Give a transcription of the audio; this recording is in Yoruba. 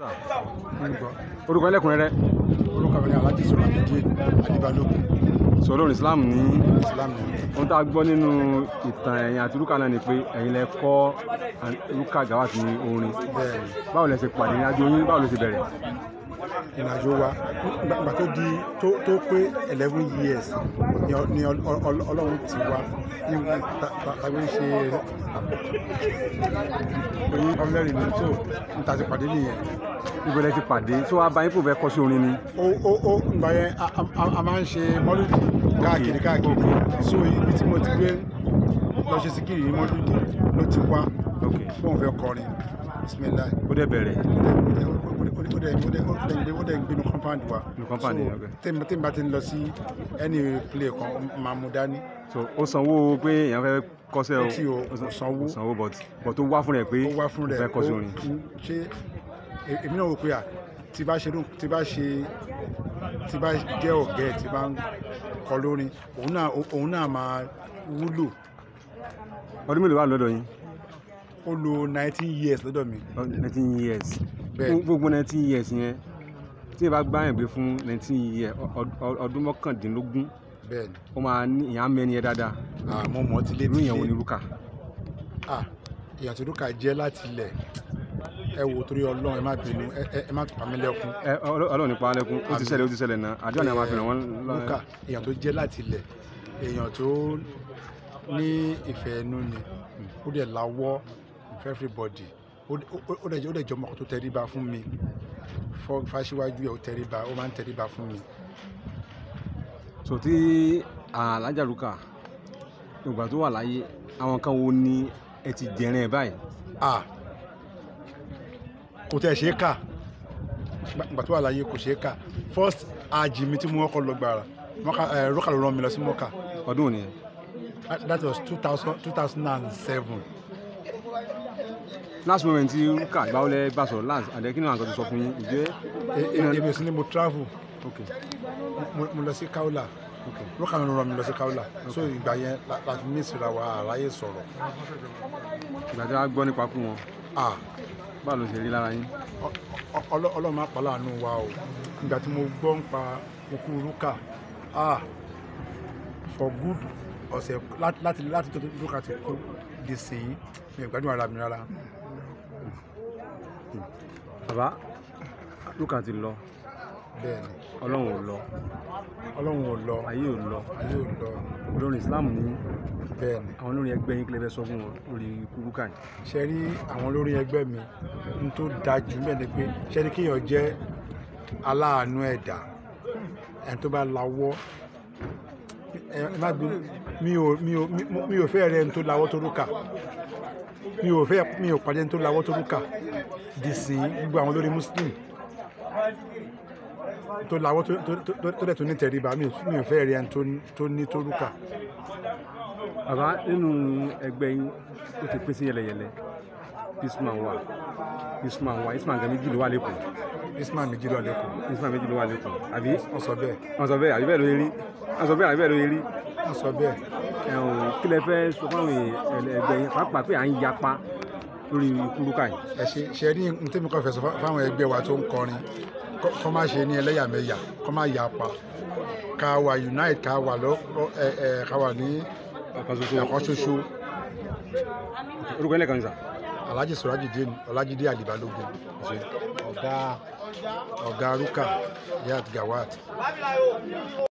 orúkọ ẹlẹ́kùnrẹ́rẹ́ orúkọ mi ni alhaji sọlá méjì adébálógún sọ lórí islam ní islam ni ohun tá a gbọ́ nínú ìtàn ẹ̀yìn àti rúkà náà ni pé ẹ̀yin lẹ kọ́ rúkà gawat ní orin bẹ́ẹ̀ ni báwo lẹ ṣe pàdé ní àjò yín báwo ló ṣe bẹ̀rẹ̀ ìrìnàjò wa nígbà tó di tó tó pé eleven years ni ọ- ni ọ- ọ- ọlọ́run ti wá ní ta- ta- tàbí ń ṣe oyin ọlẹ́rìí ni tó ń ta ti pàdé nìyẹn ibo lẹ ti pàdé tó wá bá yín kò fẹ́ kọ́ sí orin ni ó ó ó ìgbà yẹn a- a- a- a máa ń ṣe mọ́lúdì káàkiri káàkiri so ibi tí mo ti gbé lọ ṣe síkìrì ní mọ́lúdì ló ti wá ok fóun fẹ́ kọrin bisimilayi ó dẹ̀ bẹ̀rẹ̀ ó dẹ̀ ó dẹ̀ ń gbénu compound wa Inú compound yẹn, so okay. tèmi tèmi bá ti ń lọ sí any play kan máa mú dání so ó sanwó pé èèyàn fẹ́ kọ́sẹ́ o tí o ó san- sanwó. ó sanwó but but ó wá fún rẹ̀ pé ó wá fún ó rẹ̀ fẹ́ kọ́ sí ó- orin ṣé e- èmi náà wò pé à tí bá ṣe dùn tí bá ṣe tí bá jẹ́ ọ̀gá ẹ̀ tí bá ń kọ lórin òun náà òun náà máa wúlò ọdún mélòó wà lọ́dọ̀ yín ó lo nineteen years lọ́dọ̀ mi nineteen years Bẹ́ẹ̀. fún gbogbo nineteen years yẹn tí ẹ bá gbá yẹn gbé fún nineteen years ọ- ọ- ọdún mọ́kàndínlógún bẹ́ẹ̀ ni ó máa ní ìyá mẹ́ni ẹ dáadáa àmọ́ mọ́ ti lé irú ti ìyẹn wo ni lé rúkà ah èèyàn tó dúkà jẹ́ láti ilẹ̀ ẹ wò torí ọlọ́run ẹ má bínú ẹ ẹ- ẹ má pa mí lẹ́kún ẹ Ọlọ́- ọlọ́run nípa alẹ́kùn ó ti Àmín. ṣẹlẹ̀ ó ti ṣẹlẹ̀ náà àdúrà ni a máa fi ràn wọ́n lúkà èèyàn tó jẹ́ láti ilẹ̀ èèyàn tó ní ìfẹ́ ẹnu ni ó dẹ̀ lawọ́ for everybody ó dẹ̀- ó- ó dẹ̀ jẹ́ ó dẹ̀ jẹ́ ọmọ kan tó tẹríba fún mi fọ́ fáṣíwájú ẹ̀ ó tẹríba ó máa ń tẹríba fún mi so tí alájà rúkà ìgbà tó wà láyé àwọn kan wo ni ẹ ti jẹrin ẹ báyìí ah kò tẹ̀ ṣe é kà Gbà- gbà tó wà láyé kò ṣe é kà first ajì mi tí mo kọ́kọ́ lọ gbàrà mọ́kà ẹ̀ rọ́kà ló rán mi lọ sí mọ́kà ọdún òní that was two thousand two thousand and seven last moment tí rúkà gbáwọlẹ bá sọ̀rọ̀ last àdẹ kí ni àwọn kan ti sọ fún yín ìjẹ́ èmi ò sí ní mo travel ok mo mo lọ sí kaula ok lókà ló rán mi lọ sí kaula so ìgbà yẹn la- láti ní ìsira wa àráyè sọ̀rọ̀ ìgbà tí wàá gbọ́ nípa kú wọn ah báwo ló ṣe rí lára yín ọ- ọ- ọlọ́- ọlọ́run máa pa láàánú wa o ìgbà tí mo gbọ́ ń pa okú rúkà ah for good ọ̀sẹ̀ láti láti láti tó rúkà ti kú di sí i mi ò gbádùn ara mi rárá bàbá rúkà ti lọ bẹ́ẹ̀ ni ọlọ́run ò lọ ọlọ́run ò lọ ayé ò lọ ayé ò lọ olórin islam ní bẹ́ẹ̀ ni àwọn olórin ẹgbẹ́ yín kílẹ̀ fẹ́ sọ fún wọn lórí ikú rúkà yìí ṣe rí àwọn olórí ẹgbẹ́ mi n tó da jù mẹ́ ni pé ṣe ni kéèyàn jẹ́ aláàánú ẹ̀dá ẹni tó bá lawọ́ ẹ ẹ má bí mi ò mi ò mi- mi ò fẹ́ rẹ ẹni tó lawọ́ tó rúkà mi ò fẹ́ mi ò pàdé ẹni tó lawọ́ tó rúkà dì sí gbogbo àwọn olórí muslim tó lawọ́ tó tó tó tó dẹ̀ tó ní tẹríba mi ò mi ò fẹ́ rẹ ẹni tó ní- tó ní tó rúkà bàbá nínú ẹgbẹ́ yín ó ti pín sí yẹlẹyẹlẹ isman wà isman wà isman gan méjì ló wà lẹ́kọ̀ọ́ ismail méjì lọ lẹ́kọ̀ọ́ isman méjì ló wà lẹ́kọ̀ọ́ àbí wọ́n sọ bẹ́ẹ̀ wọ́n sọ bẹ́ẹ̀ àbí bẹ́ẹ̀ ló yẹ rí wọ́n sọ bẹ́ẹ̀ àbí bẹ́ẹ̀ ló yẹ rí wọ́n sọ bẹ́ẹ̀. ẹ̀hún kí lẹ fẹ́ sọ fáwọn èèyàn ẹgbẹ́ yín pàápàá pé à ń yapa lórí ikú rúkà yìí ẹ ṣe ṣe rí n tẹ́mi kan fẹ̀sọ̀ fáwọn ẹgbẹ́ wa tó ń kọrin kọ́- kọ́ má ṣe ní ẹlẹ́yàmẹ̀yà kọ́ má yà pa ká wà unite ká wà lọ lọ- ẹ ẹ ká wà ní ọ̀kan ṣoṣo ẹ̀kọ́ ṣoṣo orúkọ ẹlẹ́kan ní sà alhaji sọ̀rájìdé ọlájídé àlìbalógun ọ̀gá ọ̀gá rúkà yat gawat